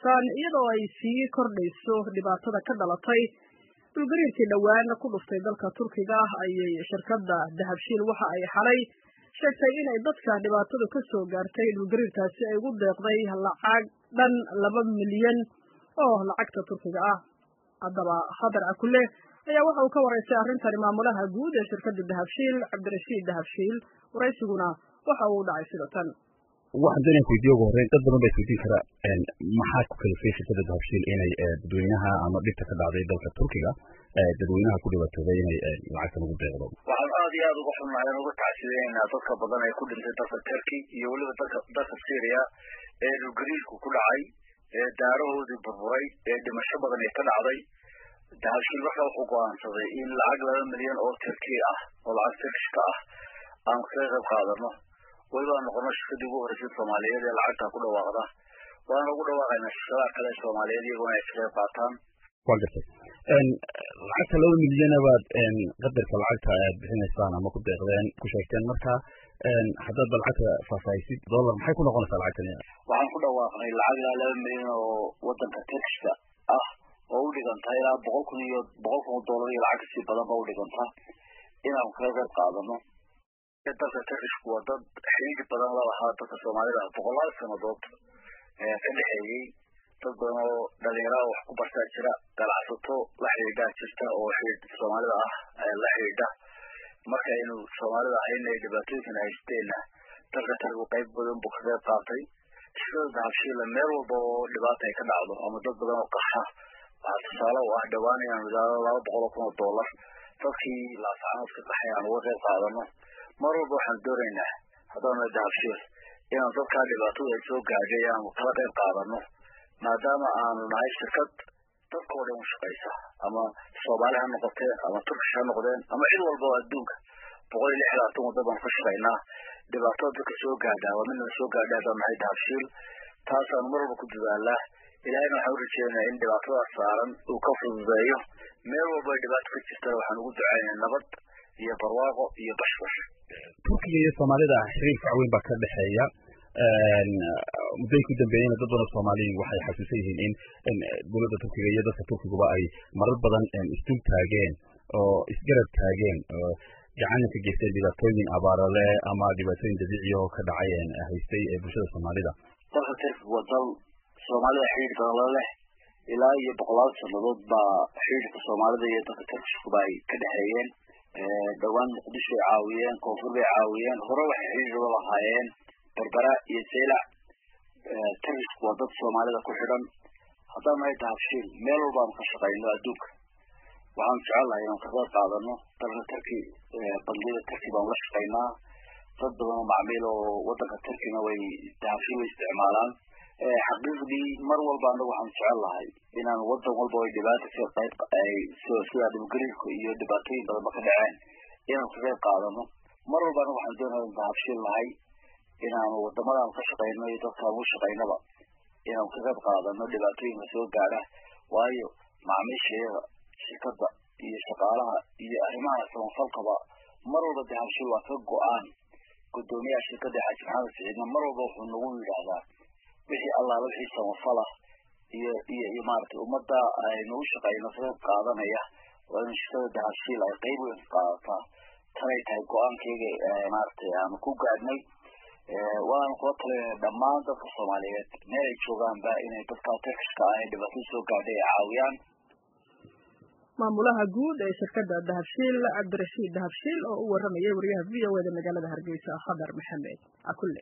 maqlaysaan iyadoo ay sii kordhayso dhibaatada ka dhalatay dhulgariirkii dhowaan ku dhuftay dalka turkiga ayay shirkadda dahabshiil waxa ay xalay sheegtay inay dadka dhibaatadu ka soo gaartay dhulgariirkaasi ay ugu deeqday lacag dhan laba milyan oo lacagta turkiga ah haddaba khadar akule ayaa waxa uu ka waraystay arrintani maamulaha guud ee shirkadda dahabshiil cabdirashiid dahabshiil waraysiguna waxa uu dhacay sida tan waxaan doonaya kuweydiye ugu horreyn dad badan baa isweydiin kara maxaa ku kalifay shirkadda dahabshiil inay dadweynaha ama dhibta ka dhacday dalka turkiga dadweynaha ku dhibaatooday inay lacagtan ugu deeqdo waxaan aad iyo aad uga xunnahay aan uga tacsideynaa dadka badan ee ku dhintay dalka turkey iyo weliba dalka dalka syria ee dhulgariirku ku dhacay ee daarahoodii burburay ee dhimasho badan ee ka dhacday dahabshiil markaa wuxuu go-aansaday in lacag laba milyan oo turkey ah oo lacag turkishka ah aan kaga qayb qaadano weliba aan noqono shirkadii ugu horreysay soomaaliyeed ee lacagtaa ku dhawaaqda waana ugu dhawaaqaynaa shirkadaha kale ee soomaaliyeed iyaguna ay ka qayb qaataan wa gartay lacagta laba milyana baad qadarka lacagta aad bixinaysaan ama ku deeqdeen ku sheegteen marka haddaad ba lacagta faahfaahisid dollar maxay ku noqonaysaa lacagtani waxaan ku dhawaaqnay lacag ilaa laba milyan oo wadanka turkishka ah oo u dhiganta ilaa boqol kun iyo boqol kun oo dollar iyo lacag kasii badan ba u dhiganta inaan kaga qayb qaadano dalka turkishku waa dad xidhiidhi badan la lahaa dadka soomaalida boqolaal sanadood ka dhexeeyey dad badan oo dhalinyarada wax ku bartaa jira ganacsato la xidhiidhaa jirta oo soomaalida ah la xidhiidha marka aynu soomaalida ahayna dhibaatooyinkan haysteenna dalka turkigu qayb badan buu ka qayb qaatay shirkada dahabshiila meel walba oo dhibaata ay ka dhacdo ama dad badan oo qaxa waxaa tusaale u ah dhowaan inaan wadaado laba boqol oo kun oo dollar dadkii laasacanood ka qaxay aan uga qayb qaadano mar walba waxaan doonaynaa haddaana dahabshiil inaan dadkaa dhibaatada ay soo gaadhay aanu kala qayb qaadano maadaama aanu nahay shirkad dadka oo dhan u shaqaysa ama soomaali ha noqoteen ama turkish ha noqdeen ama cid walba oo adduunka boqol iyo lix labaatan wadda baanu ka shaqaynaa dhibaatada dadka soo gaadhaa waa midna soo gaadhay haddaan nahay dahabshiil taasaanu mar walba ku dadaalaa ilahayna waxaan u rajeynayaa in dhibaatadaas saaran uu ka fududeeyo meel walba ay dhibaato ka jirtana waxaan ugu ducaynaa nabad iyo barwaaqo iyo bashbash turkiga iyo soomaalida xiriir fac weyn baa ka dhexeeya muddoyin ku dambeeyeyna dad badan soomaaliya waxay xasuusan yihiin in dowladda turkiga iyo dadka turkiguba ay marar badan isdul taageen oo isgarab taageen oo gacan ka geysteen dhibaatooyin abaarale ama dhibaatooyin dabiiciya oo ka dhacay haystay bulshada soomaalida dalka turkiga waa dal soomaalida xidhiir badan la leh ilaa iyo boqolaal sanadood baa xidhiirka soomaalida iyo dalka turkishkuba ay ka dhexeeyeen dhowaan muqdisho ay caawiyeen koonfur bay caawiyeen hore waxay xidhiir ula lahaayeen berbera iyo saylac turkishku waa dad soomaalida ku xidhan haddaan nahay dahabshiil meel walbaanu ka shaqayno adduunka waxaanu jecel lahay inaan ka qayb qaadano dalka turki bangiyada turki baanu la shaqaynaa dad badan oo macmiil oo wadanka turkina way dahabshiil way isticmaalaan xaqiiqdii mar walba anagu waxaanu jecel lahay inaan wadan walba ay dhibaata ka qayb ay sida dhibgariirka iyo dhibaatooyin badanba ka dhaceen inaanu ka qayb qaadano mar walba anagu waxaan doonaya in dahabshiil lahay inaanu wadamadaanu ka shaqayno iyo dadkaan u shaqaynaba inaanu ka qayb qaadano dhibaatooyinka soo gaadha waayo macaamiishayada shirkadda iyo shaqaalaha iyo arrimaha samafalkaba mar walba dahabshiil waa ka go-aan guddoomiyaha shirkadda xaaji maxamed siciidna mar walba wuxuu nagu yidhaahdaa wixii allaala wixii samafalah iyo iyo iyo maaragtay ummadda aynu u shaqayno ka qayb qaadanaya waa inu shirkada dahabshiil ay qayb weyn ka qaadataa tanay tahay go-aankeyga maaragtay aanu ku gaadhnay waanu kula talinaya dhammaan dadka soomaaliyeed meel ay joogaanba inay dadka turkishka ah ee dhibaatada soo gaadhay ay caawiyaan maamulaha guud ee shirkadda dahabshiil cabdirashiid dahabshiil oo u waramayay wariyaha v o eda magaalada hargeysa khadar maxamed akule